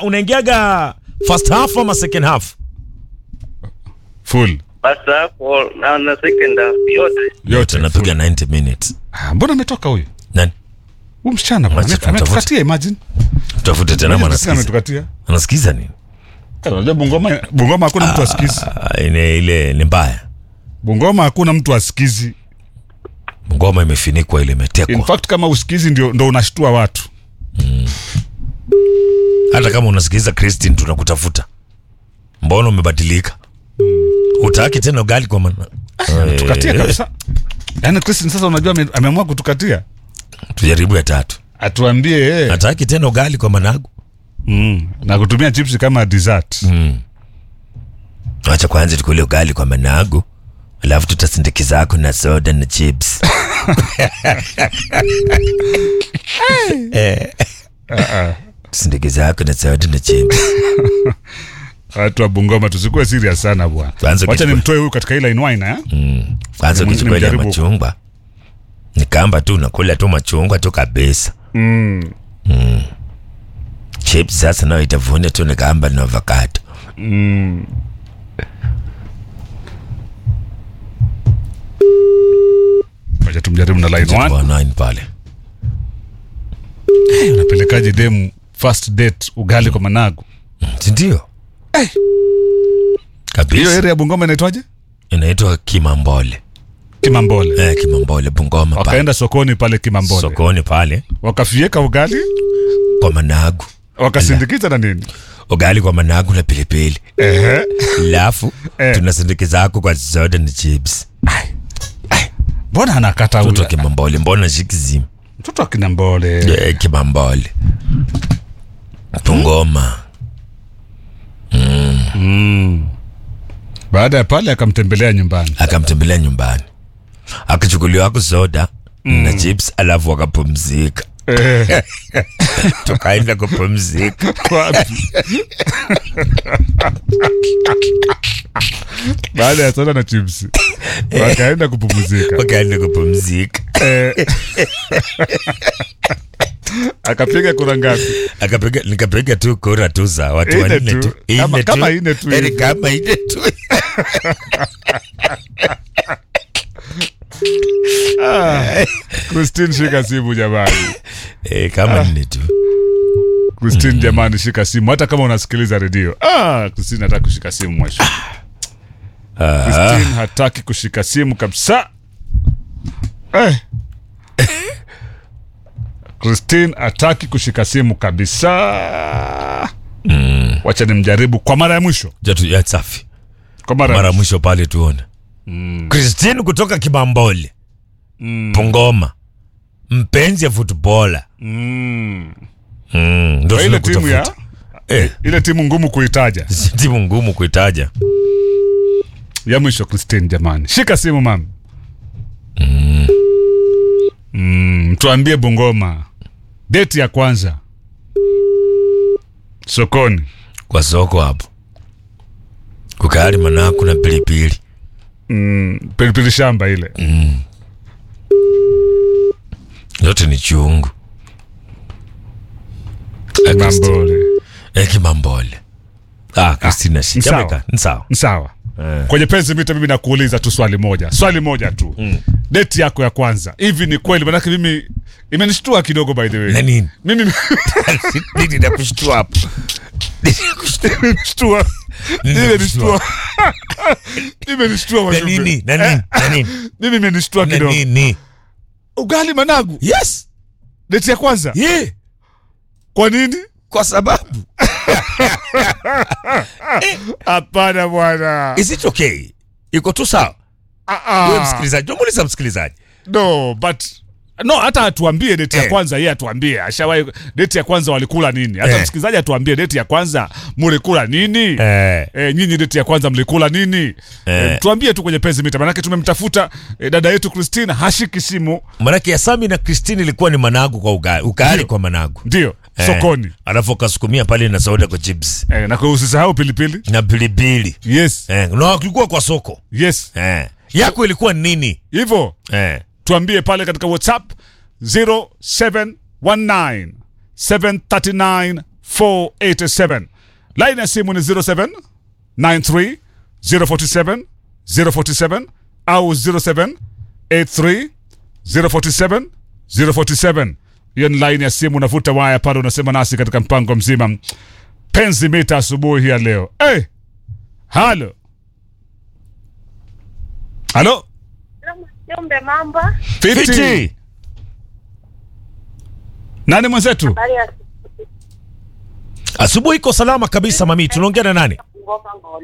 unaingiaga first half ama second half full Sasa hapo na na second half yote yote tunapiga 90 minutes Ah, mbona ametoka huyu nani huyu msichana bwana, Acha ame- ametukatia imagine tutafute tena ama Sisi anasikiza ametukatia anasikiza nini Eh, unajua Bungoma Bungoma hakuna mtu asikizi Ah, ile ile ni mbaya Bungoma hakuna mtu asikizi ngoma imefinikwa ile in imetekwa fact kama usikizi ndio ndo unashtua watu hata kama unasikiliza Christine tunakutafuta mbona umebadilika utaki tena ugali kwa mana tukatia Eh, kabisa yaani Christine sasa unajua ame- ameamua kutukatia tujaribu ya tatu atuambie eh, hataki tena ugali kwa managu mm, na kutumia chips kama dessert acha kwanza tukule ugali kwa managu alafu tutasindikizako na soda na chips Eh. tusindikizako na soda na chips watu wa Bungoma tusikuwe serious sana bwana Tuanze wacha kuchukua- nimtoe huyu katika ile inwine eh kwanza Mwingine ukichukua ile mjaribu. machungwa ni kamba tu unakula tu machungwa tu kabisa mm. chips sasa nayo itavuna tu ni kamba na avocado Mm. Wacha tumjaribu na line one. Kwa nine pale Hey, unapelekaje demu first date ugali kwa managu sindio hiyo kabisa area ya Bungoma inaitwaje inaitwa kimambole Kimambole eh, kimambole bungoma pale wakaenda sokoni pale Kimambole sokoni pale wakafieka ugali kwa managu wakasindikiza na nini ugali kwa managu na pilipili ehe alafu Eh. tunasindikizako kwa soda na chips mbona anakata mtoto huyu wa kimambole mbona shikizimu mtoto wa Kinambole eh, kimambole bungoma baada ya pale akamtembelea nyumbani akamtembelea nyumbani akachukuliwako soda na chips alafu wakapumzika Eh, tukaenda kupumzika wapi baada ya soda na chips wakaenda kupumzika wakaenda kupumzika Eh. akapiga kura ngapi akapiga nikapiga tu kura tu za watu Ine wanne tu. tu Kama- Ine kama ine tu Yaani hivi. kama ine tu Christine shika simu jamani eh, kama nne tu Christine jamani shika simu hata kama unasikiliza redio ah, Christine hataki kushika simu mwisho Ah, Christine hataki kushika simu kabisa eh. Christine hataki kushika simu kabisa wacha nimjaribu kwa mara ya mwisho jatu ya safi kwa mara, mara ya mwisho pale tuone Christine kutoka Kibambole Pungoma mpenzi ya futbola mm. mm, ndo Kwa ile timu ya tunakutafuta. eh, ile timu ngumu kuitaja timu ngumu kuitaja ya mwisho Christine jamani shika simu mam mm, tuambie Bungoma deti ya kwanza sokoni kwa soko hapo kukali manaku na pilipili mm, pilipili shamba ile yote ni chungu Eh, Christine. Mambole Eh, Kimambole ah, Christine ni shika sawa. weka ni sawa sawa kwenye penzi mita mimi nakuuliza tu swali moja swali moja tu deti yako ya kwanza hivi ni kweli manake mimi imenishtua kidogo by the way na nini mimi nini nakushtua hapo Nini nakushtua? imenishtua Nini imenishtua imenishtua na wajumbe. nini na nini na nini mimi imenishtua na kidogo nini ugali managu yes deti ya kwanza yeah kwa nini kwa sababu hapana bwana is it okay iko tu sawa Ah, ah. wewe msikilizaji namuuliza msikilizaji no but no hata atuambie deti ya Eh. kwanza yeye atuambie ashawahi deti ya kwanza walikula nini hata Eh. msikilizaji atuambie deti ya kwanza mulikula nini eh E, nyinyi deti ya kwanza mlikula nini Eh. e, tuambie tu kwenye penzi mita manake tumemtafuta e, dada yetu Christine hashiki simu manake ya Sami na Christine ilikuwa ni managu kwa ugali ukali Ndio. kwa managu ndio Eh, sokoni alafu akasukumia pale na soda kwa chips e, na kwa usisahau pilipili na pilipili yes eh, na kulikuwa kwa soko yes eh. yako ilikuwa nini hivyo eh. tuambie pale katika whatsapp 0719 739 487 line ya simu ni 07 93 047 047 au 07 83 047 047 hiyo ni line ya simu unavuta waya pale unasema nasi katika mpango mzima penzi mita asubuhi hii ya leo hey! halo halo Jumbe mambo. fiti Fiti. nani mwenzetu Habari ya Asubuhi iko salama kabisa mami. Tunaongea na nani? ngoma ngoma.